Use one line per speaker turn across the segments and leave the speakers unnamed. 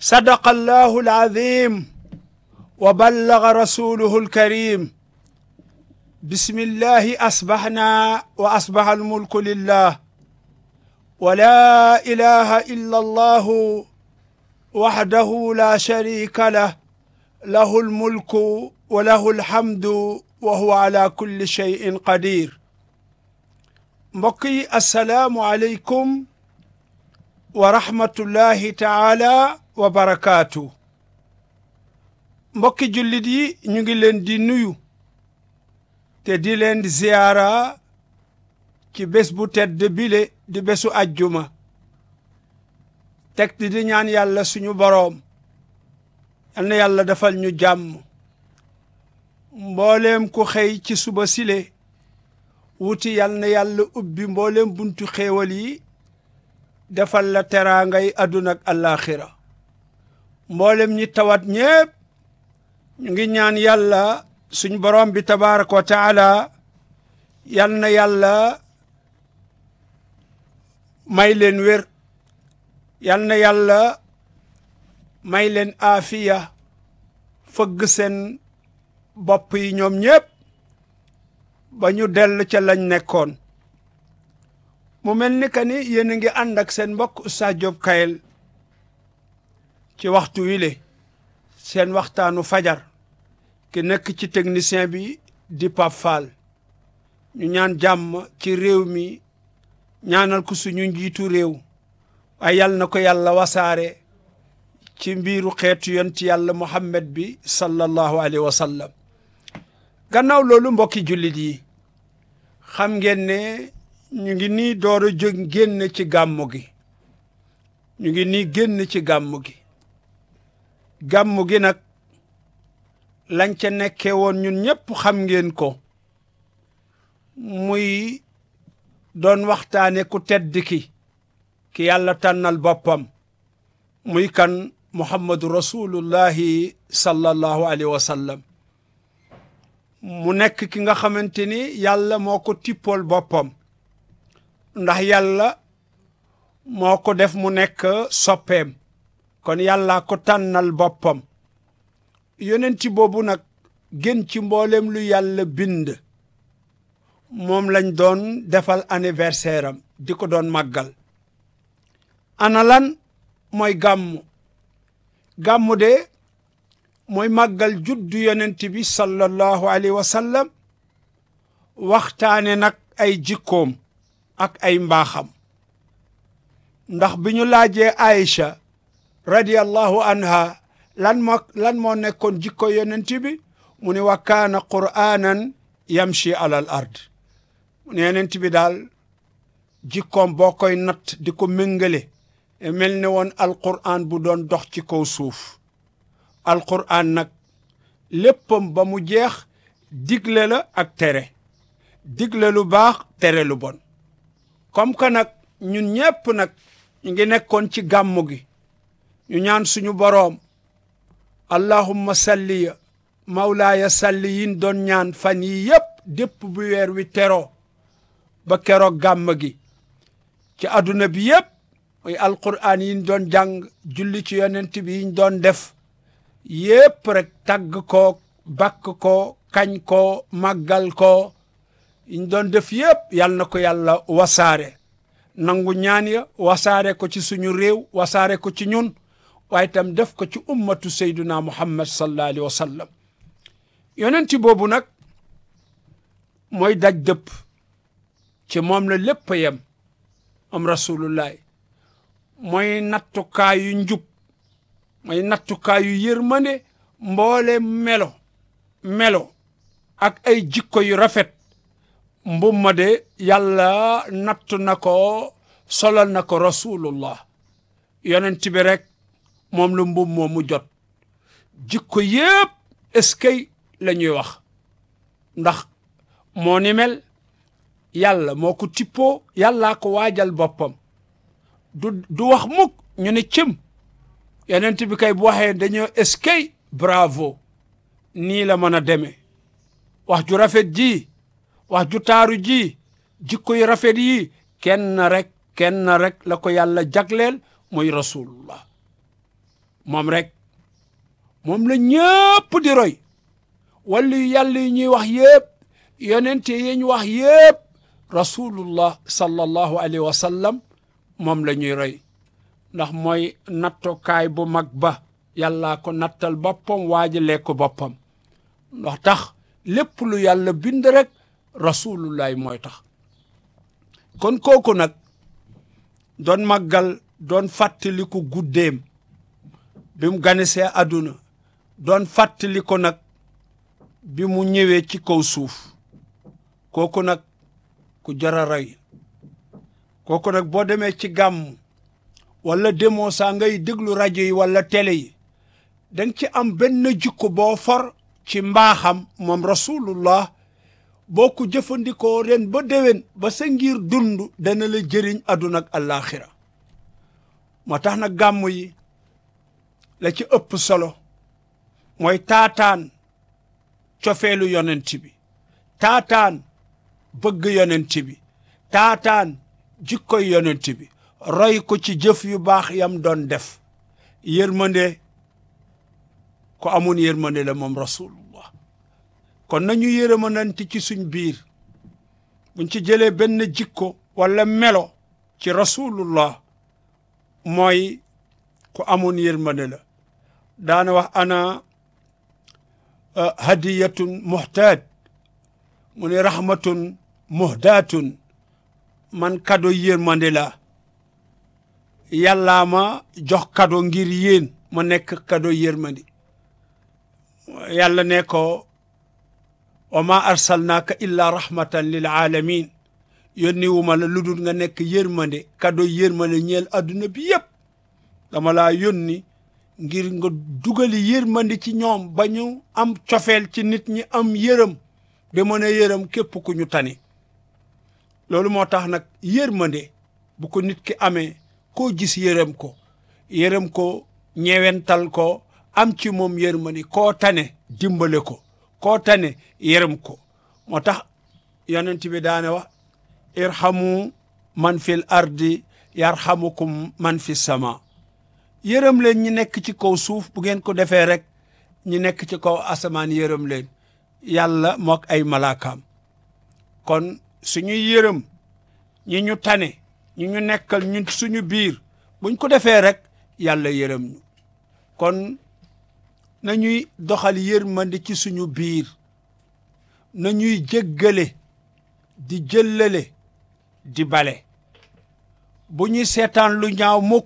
صدق الله العظيم وبلغ رسوله الكريم بسم الله أصبحنا وأصبح الملك لله ولا إله إلا الله وحده لا شريك له له الملك وله الحمد وهو على كل شيء قدير mbokk yi asalaamu aleykum wa rahmatullahi taala wa barakaatu mbokki jullit yi ñu ngi leen di nuyu te di leen di ziyaara ci bés bu tedd bile di bésu ajjuma teg di di ñaan yàlla suñu boroom yal na yàlla defal ñu jàmm mbooleem ku xëy ci suba sile wuti yal na yàlla ubbi mbooleem buntu xéewal yi defal la teraangay àdduna ak àllaaxira mboolem ñi tawat ñépp ñu ngi ñaan yàlla suñ borom bi tabaraka wa taala yal na yàlla may leen wér yal na yàlla may leen aafiya fëgg seen bopp yi ñoom ñépp ba ñu dell ca lañ nekkoon mu mel ni que ni yéen a ngi ànd ak seen mbokk Oustaz Diop Kayel ci waxtu wile seen waxtaanu fajar ki nekk ci technicien bi di Pape Fall ñu ñaan jàmm ci réew mi ñaanal ko suñu njiitu réew waaye yal na ko yàlla wasaare ci mbiru xeetu yonti yàlla Muhammad bi sallallahu alayhi wa sallam gannaaw loolu mbokki jullit yi xam ngeen ne ñu ngi nii door a jóg génn ci gàmmu gi ñu ngi nii génn ci gàmmu gi gàmmu gi nag lañ ca nekkee woon ñun ñëpp xam ngeen ko muy doon waxtaane ku tedd ki ki yàlla tànnal boppam muy kan muhammadu rasulullahi sallallahu alayhi wa sallam mu nekk ki nga xamante ni yàlla moo ko tippool boppam ndax yàlla moo ko def mu nekk soppeem kon yàlla ko tànnal boppam yonenti boobu nag gën ci mboolem lu yàlla bind moom lañ doon defal anniversaire am di ko doon màggal ana lan mooy gàmmu gàmmu de mooy màggal juddu yonent bi sallallahu alayhi wa sallam waxtaane nag ay jikkoom ak ay mbaaxam ndax bi ñu laajee Aïcha radiyallahu anha lan moo lan moo nekkoon jikko yonent bi mu ne wa kaana qur'anan yamshi alal ard mu ne yonent bi daal jikkoom boo koy natt di ko méngale mel ne woon alqur'an bu doon dox ci kaw suuf alqur'an nag léppam ba mu jeex digle la ak tere digle lu baax tere lu bon comme que nag ñun ñépp nag ñu ngi nekkoon ci gàmmu gi ñu ñaan suñu boroom allahumma salliya mawlaaya salli yin doon ñaan fan yi yépp dépp bu weer wi teroo ba keroog gàmm gi ci àdduna bi yépp muy alqur'an yin doon jàng julli ci yonent bi yiñ doon def yépp rek tagg ko bakk ko kañ ko màggal ko yiñ doon def yépp yal na ko yàlla wasaare nangu ñaan ya wasaare ko ci suñu réew wasaare ko ci ñun waaye itam def ko ci ummatu sayduna muhammad sallallahu alayhi wa sallam yonenti boobu nag mooy daj dëpp ci moom la lépp a yem am rasulullahi mooy nattukaayu njub mooy nattukaayu yërmande mboole melo melo ak ay jikko yu rafet mbumma de yàlla nattu na ko solal na ko rasulullah yonent bi rek moom la mbum moo mu jot jikko yépp eskay la ñuy wax ndax moo ni mel yàlla moo ko tippoo yàllaa ko waajal boppam du du wax mukk ñu ne cëm yonent bi kay bu waxee dañoo eskay bravo nii la mën a demee wax ju rafet ji wax ju taaru ji jikko yu rafet yi kenn rek kenn rek la ko yàlla jagleel mooy rasulullah moom rek moom la ñëpp di roy wala yàlla yi ñuy wax yëpp yonente yi ñu wax yëpp rasulullah sallallahu alayhi wa sallam moom la ñuy roy ndax mooy nattukaay bu mag ba yàllaa ko nattal boppam waajalee ko boppam ndax tax lépp lu yàlla bind rek rasulullahi mooy tax kon kooku nag doon màggal doon fàttaliku guddeem bi mu ganisee àdduna doon fàttali ko nag bi mu ñëwee ci kaw suuf kooku nag ku jara roy kooku nag boo demee ci gàmm wala demoo saa ngay déglu rajo yi wala télé yi danga ci am benn jikko boo for ci mbaaxam moom rasulullah boo ko jëfandikoo ren ba déwén ba sa ngir dund dana la jëriñ àdduna ak àllaaxira moo tax nag gàmm yi la ci ëpp solo mooy taataan cofeelu yonent bi taataan bëgg yonent bi taataan jikkoy yonent bi roy ko ci jëf yu baax yam doon def yërmande ko amoon yërmande la moom rasulullah kon nañu yërëmanante ci suñ biir buñ ci jëlee benn jikko wala melo ci rasulullah mooy ku amoon yërmande la daana wax ana hadiyatun muhtaad mu ne rahmatun muhdaatun man kado yërmande la yàllaa ma jox kado ngir yéen ma nekk kado yërmande yàlla ne ko wa ma arsalnaaka illa rahmatan lil alamin yónni wu ma la lu dul nga nekk yërmande kado yërmande ñeel adduna bi yëpp dama laa yónni ngir nga dugali yërmande ci ñoom ba ñu am cofeel ci nit ñi am yërëm ba mën a yërëm képp ku ñu tane loolu moo tax nag yërmande bu ko nit ki amee koo gis yërëm ko yërëm ko ñewental ko am ci moom yërmande koo tane dimbale ko koo tane yërëm ko moo tax yonent bi daane wax irhamu man fil ardi yarhamukum man fi sama yërëm leen ñi nekk ci kaw suuf bu ngeen ko defee rek ñi nekk ci kaw asamaan yërëm leen yàlla mook ay malaakaam kon suñuy yërëm ñi ñu tane ñi ñu nekkal ñun suñu biir buñ ko defee rek yàlla yërëm ñu kon nañuy doxal yërmande ci suñu biir nañuy jéggale di jëllale di bale bu ñuy seetaan lu ñaaw mukk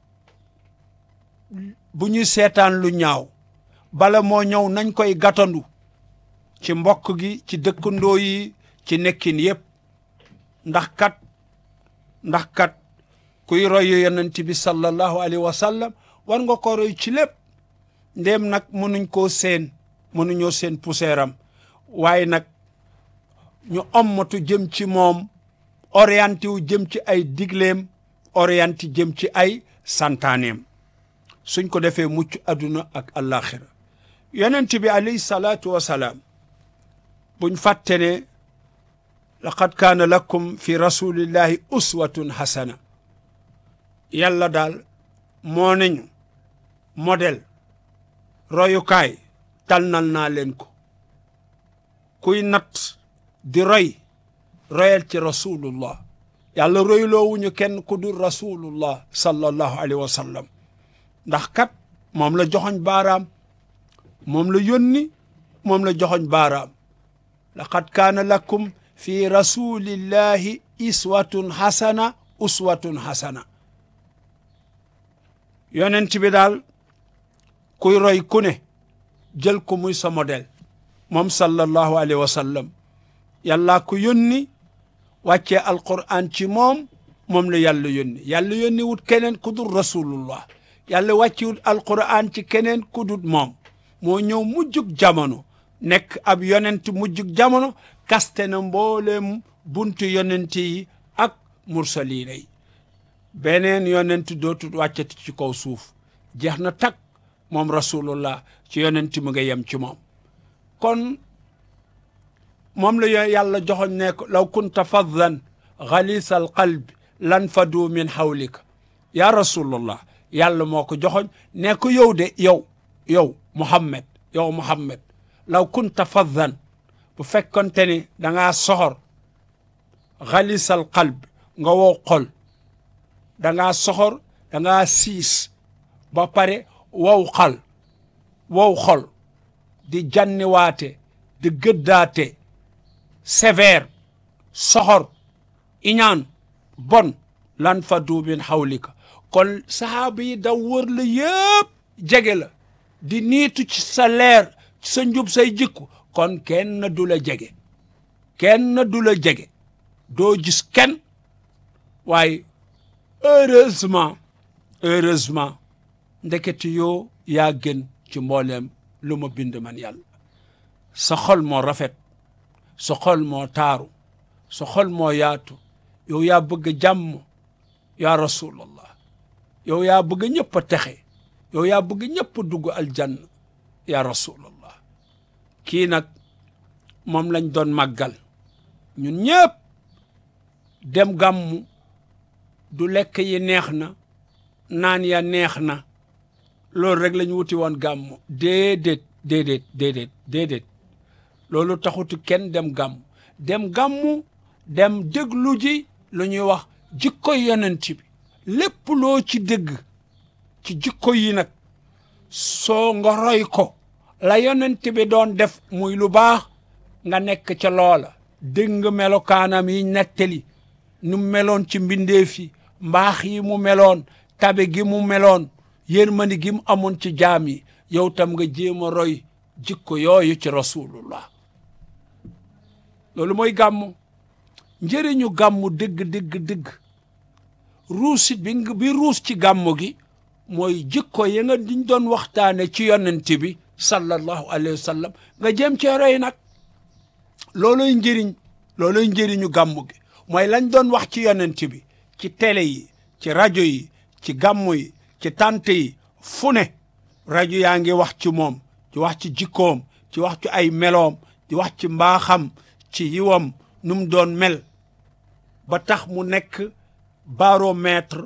bu ñuy seetaan lu ñaaw bala moo ñëw nañ koy gàttandu ci mbokk gi ci dëkkandoo yi ci nekkin yépp ndax kat ndax kat kuy roy yonent bi sallallahu alayhi wa sallam war nga ko roy ci lépp ndéem nag mënuñ koo seen mënuñoo seen puseeram waaye nag ñu ommatu jëm ci moom orienté wu jëm ci ay digleem orienté jëm ci ay santaaneem suñ ko defee mucc adduna ak àllaaxira yonent bi alayhi salaatu wa salaam buñ fàtte ne laqad kaana lakum fi rasulillahi uswatun hasana yàlla daal moo nañu modèle royukaay tànnal naa leen ko kuy natt di roy royal ci rasulullah yàlla royloowuñu kenn ku dul rasulullah sallallahu alayhi wa sallam ndax kat moom la joxoñ baaraam moom la yónni moom la joxoñ baaraam laqad kaana lakum fi rasulillahi iswatun hasana uswatun hasana yonent bi daal kuy roy ku ne jël ko muy sa modèle moom sallallahu alayhi wa sallam yàllaa ko yónni wàccee alquran ci moom moom la yàlla yónni yàlla yónni wut keneen ku dul rasulullah yàlla wàcci wut alquran ci keneen ku dul moom moo ñëw mujjug jamono nekk ab yonent mujjug jamono kaste na mbooleem buntu yonent yi ak mursaliina yi beneen yonent dootul wàccati ci kaw suuf jeex na tak moom rasulullah ci yonent mu nga yem ci moom kon moom la yàlla joxoñ ne ko law kunta faddan xalisa al qalbi lan fadu min hawlika ya rasulullah yàlla moo ko joxoñ ne ko yow de yow yow Muhammad yow Muhammad law kunta faddan bu fekkonte ni da ngaa soxor xalisal qalb nga wow xol da ngaa soxor da ngaa siis ba pare wow xal wow xol di janniwaate di gëddaate sévère soxor iñaan bon lan fa duubin xawlika kon sahaaba yi daw wër la yëpp jege la di niitu ci sa leer ci sa njub say jikku kon kenn du la jege kenn du la jege doo gis kenn waaye heureusement heureusement ndekete yoo yaa gën ci mbooleem lu ma bind man yàlla sa xol moo rafet sa xol moo taaru sa xol moo yaatu yow yaa bëgg jàmm yaa rasulallah yow yaa bëgg ñëpp a texe yow yaa bëgg ñëpp a dugg aljanna yaa rasulallah kii nag moom lañ doon màggal ñun ñëpp dem gàmmu du lekk yi neex na naan ya neex na loolu rek lañ wuti woon gàmmu déedéet déedéet déedéet déedéet loolu taxutu kenn dem gàmmu dem gàmmu dem déglu ji lu ñuy wax jikko yonent bi lépp loo ci dégg ci jikko yi nag soo nga roy ko la yonent bi doon def muy lu baax nga nekk ca loola dégg nga melokaanam yi nettali nu meloon ci mbindeef yi mbaax yi mu meloon tabe gi mu meloon yërmandi gi mu amoon ci jaam yi yow tam nga jéem a roy jikko yooyu ci rasulullah loolu mooy gàmmu njëriñu gàmmu dëgg dëgg dëgg ruusit bi nga bi ruus ci gàmmu gi mooy jikko yi nga diñ doon waxtaane ci yonent bi sallallahu alayhi wa sallam nga jéem cee roy nag looloy njëriñ looloy njëriñu gàmmu gi mooy lañ doon wax ci yonent bi ci télé yi ci rajo yi ci gàmmu yi ci tante yi fu ne rajo yaa ngi wax ci moom ci wax ci jikkoom ci wax ci ay meloom di wax ci mbaaxam ci yiwam nu mu doon mel ba tax mu nekk baromètre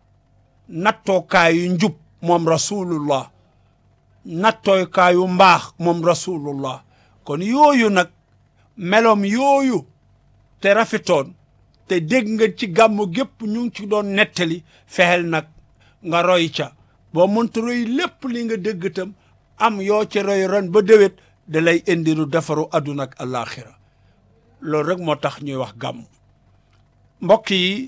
nattookaayu njub moom rasulullah nattookaayu mbaax moom rasulullah kon yooyu nag meloom yooyu te rafetoon te dégg nga ci gàmmu gépp ñu ngi ci doon nettali fexeel nag nga roy ca boo mënta roy lépp li nga dégg itam am yoo ci roy ron ba déwét da lay indi lu defaru àdduna ak alaxira loolu rek moo tax ñuy wax gàmm mbokk yi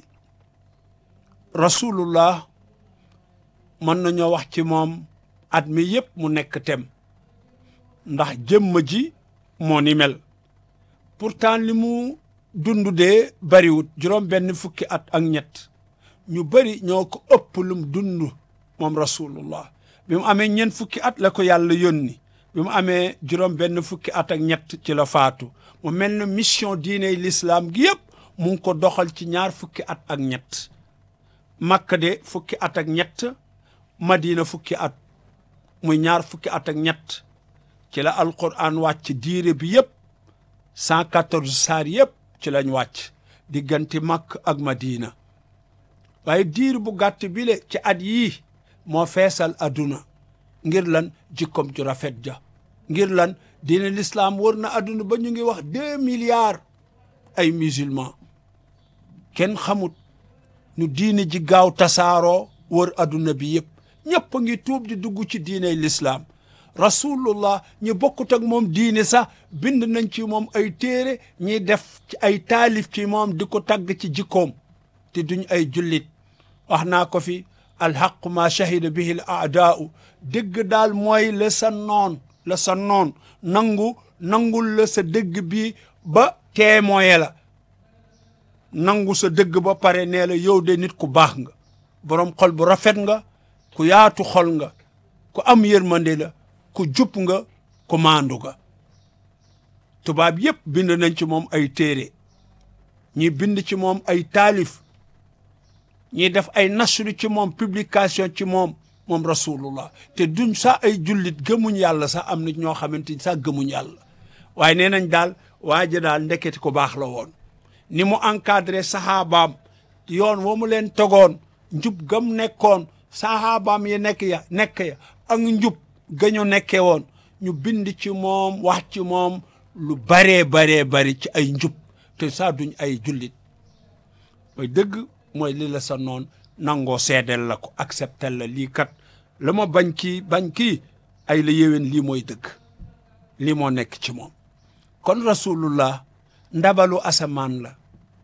rasulullah mën nañoo wax ci moom at mi yépp mu nekk tem ndax jëmm ji moo ni mel pourtant li mu dund dee bariwut juróom benn fukki at ak ñett ñu bari ñoo ko ëpp lum dund moom rasulullah bi mu amee ñeent fukki at la ko yàlla yónni bi mu amee juróom benn fukki at ak ñett ci la faatu mu mel na mission diine l'islam gi yëpp mu ngi ko doxal ci ñaar fukki at ak ñett Makka de fukki at ak ñett Madina fukki at muy ñaar fukki at ak ñett ci la alquran wàcc diire bi yëpp cent quatorze saar yëpp ci lañ wàcc diggante Makka ak Madina waaye diir bu gàtt bile ci at yii moo feesal adduna ngir lan jikkom ju rafet ja ngir lan diine l'islam wër na adduna ba ñu ngi wax deux milliards ay musulmans kenn xamut nu diine ji gaaw tasaaroo wër adduna bi yëpp ñëpp a ngi tuub di dugg ci diine l'islam rasulullah ñu bokkut ak moom diine sax bind nañ ci moom ay téere ñiy def ci ay taalif ci moom di ko tagg ci jikkoom te duñ ay jullit wax naa ko fi alxaqu ma shahida bihi l aadaau dëgg daal mooy la sa noon la sa noon nangu nangul la sa dëgg bi ba témoin la nangu sa dëgg ba pare nee la yow de nit ku baax nga boroom xol bu rafet nga ku yaatu xol nga ku am yërmande la ku jub nga ku maandu nga tubaab yépp bind nañ ci moom ay téere ñi bind ci moom ay taalif ñi def ay nasru ci moom publication ci moom moom rasulullah te duñ sax ay jullit gëmuñ yàlla sax am na ñoo xamante ni sax gëmuñ yàlla waaye nee nañ daal waa ji daal ndeketi ko baax la woon ni mu encadré saxaabaam yoon wa mu leen tegoon njub gam nekkoon sahabaam yi nekk ya nekk ya ak njub gañu nekke woon ñu bind ci moom wax ci moom lu baree baree bari ci ay njub te saa duñ ay jullit mooy dëgg mooy li la sa noon nangoo seedeel la ko acceptel la lii kat la ma bañ kii bañ kii ay la yéwén lii mooy dëgg lii moo nekk ci moom kon rasulullah ndabalu asamaan la